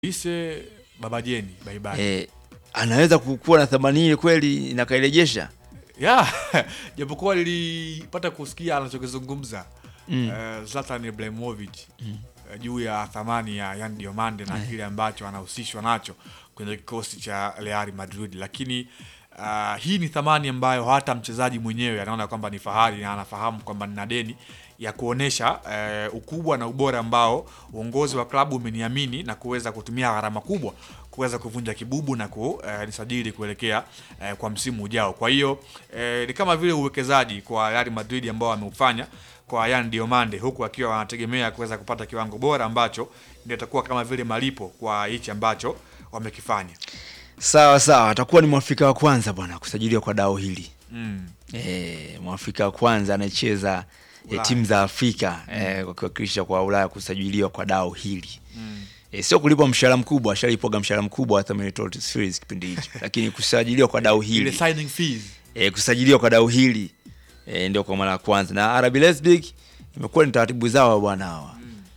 Ise Baba Jeni bye bye. eh, anaweza kukuwa na thamani ile kweli na kairejesha Yeah, japokuwa nilipata kusikia anachokizungumza Mm. eh, Zlatan Ibrahimovic eh, juu ya thamani ya Yan Diomande na kile ambacho anahusishwa nacho kwenye kikosi cha Real Madrid, lakini ah, hii ni thamani ambayo hata mchezaji mwenyewe anaona kwamba ni fahari na anafahamu kwamba nina deni ya kuonesha eh, ukubwa na ubora ambao uongozi wa klabu umeniamini na kuweza kutumia gharama kubwa kuweza kuvunja kibubu na kunisajili kuelekea eh, kwa msimu ujao. Kwa hiyo eh, ni kama vile uwekezaji kwa Real Madrid ambao ameufanya kwa Yan Diomande, huku akiwa wanategemea kuweza kupata kiwango bora ambacho ndio itakuwa kama vile malipo kwa hichi ambacho wamekifanya. sawa sawa atakuwa ni mwafrika wa kwanza bwana kusajiliwa kwa dao hili Mm. e, mwafrika wa kwanza anayecheza e, Ulaya. timu za afrika e, wakiwakilisha kwa ulaya kusajiliwa kwa dao hili Mm. e, sio kulipwa mshahara mkubwa ashalipoga mshahara mkubwa hata Minnesota Spurs kipindi hicho lakini kusajiliwa kwa dau Ile hili signing fees. e, kusajiliwa kwa dau hili e, ndio kwa mara ya kwanza na RB Leipzig imekuwa ni taratibu zao bwana hawa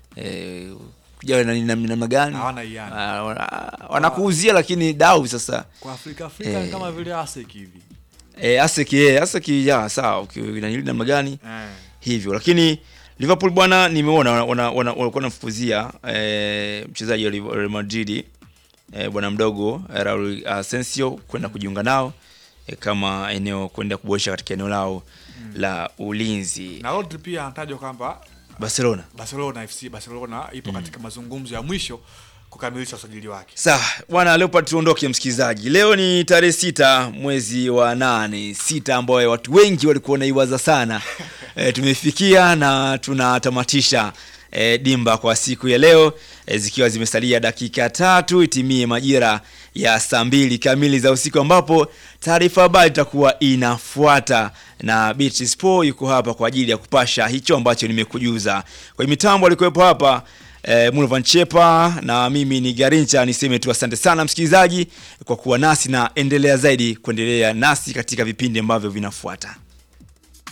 e, kuja na na- namna gani Hawana hiana. Ah, wana- wanakuuzia lakini dau sasa Kwa Afrika Afrika Eh. ni kama vile ASEC hivi. e, aseki e, aseki ya sawa ukinanili namna gani Eh. hivyo lakini Liverpool bwana nimeona wana- wana- wana- walikuwa wanamfukuzia e, mchezaji wa Liv- Real Madrid e, bwana mdogo eh, Raul Asensio kwenda kujiunga nao e, kama eneo kwenda kuboresha katika eneo lao la ulinzi Na Rodri pia anatajwa kwamba Barcelona. Barcelona FC Barcelona ipo katika mazungumzo ya mwisho kukamilisha usajili wake. Sawa bwana, Leopard, tuondoke msikilizaji. Leo ni tarehe sita mwezi wa nane, sita ambayo watu wengi walikuwa wanaiwaza sana e, tumefikia na tunatamatisha e, dimba kwa siku ya leo e, zikiwa zimesalia dakika tatu itimie majira ya saa mbili kamili za usiku ambapo taarifa habari itakuwa inafuata na Beatrice Sport yuko hapa kwa ajili ya kupasha hicho ambacho nimekujuza. Kwa mitambo alikuwepo hapa eh, Mulvan Chepa na mimi ni Garincha. Niseme tu asante sana msikilizaji kwa kuwa nasi na endelea zaidi kuendelea nasi katika vipindi ambavyo vinafuata.